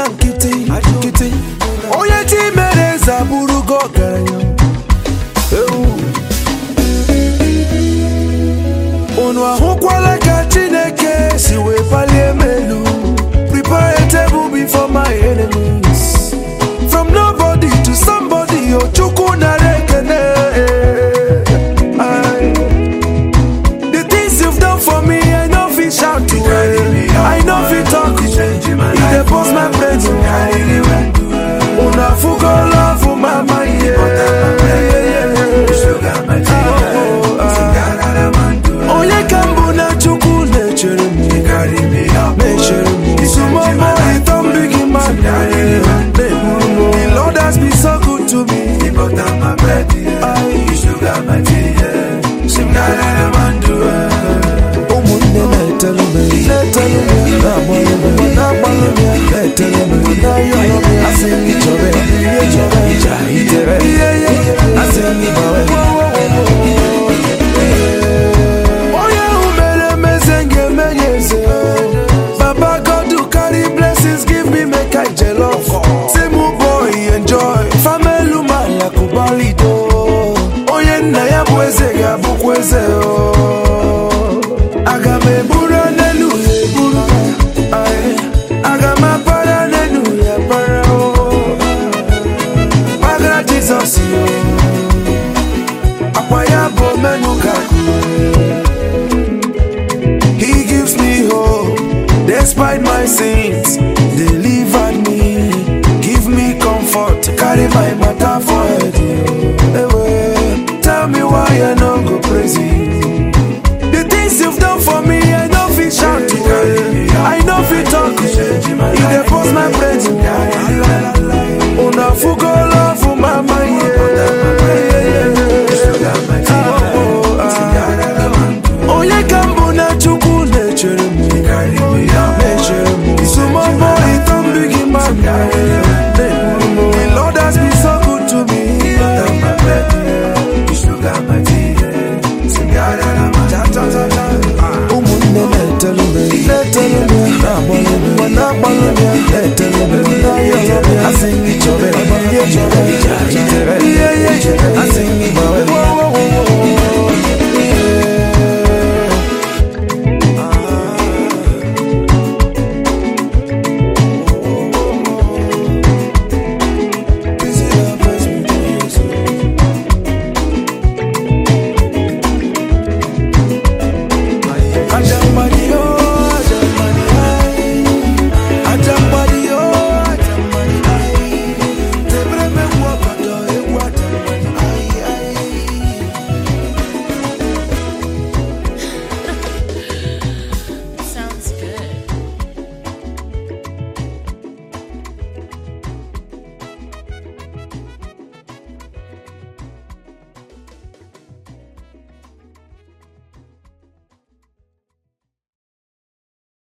nkịtị nkịtị onye chi mere eze abụrụgo ọgaranya ewu unu ahụkwala ka chineke si wee palie m elu prepare a table before my enemies from nobody to somebody o chukwu nara ekene Aye. the things you've done for me i no fit shout to i no fit talk e dey burst my brain una fugo love mama yeah. onye ka mbụ na chukwu na-echere m na-echere m isumomo ịtọ mbigi mmadụ na-egburu m the lord has been so good to me ụmụnne na-etelu m na-etelu m na-agbalụ m na-agbalụ m na-etelu m na-ayọrọ m asị m chọrọ ya ihe chọrọ ya itere ihe ihe asị m gbawe onye ahụ mere emeze ga-eme ya eze baba god who carry blessings give me make i jealous say mu boy enjoy famelu mala kubalido onye nna ya bụ eze ga-abụkwa eze o aga m eburu n'elu ya eburu Aye. aga m apara n'elu ya para o gbagara jizọs yo akwa ya bụ omenuga He gives me hope despite my sins. Delivered me, give me comfort, carry my matter for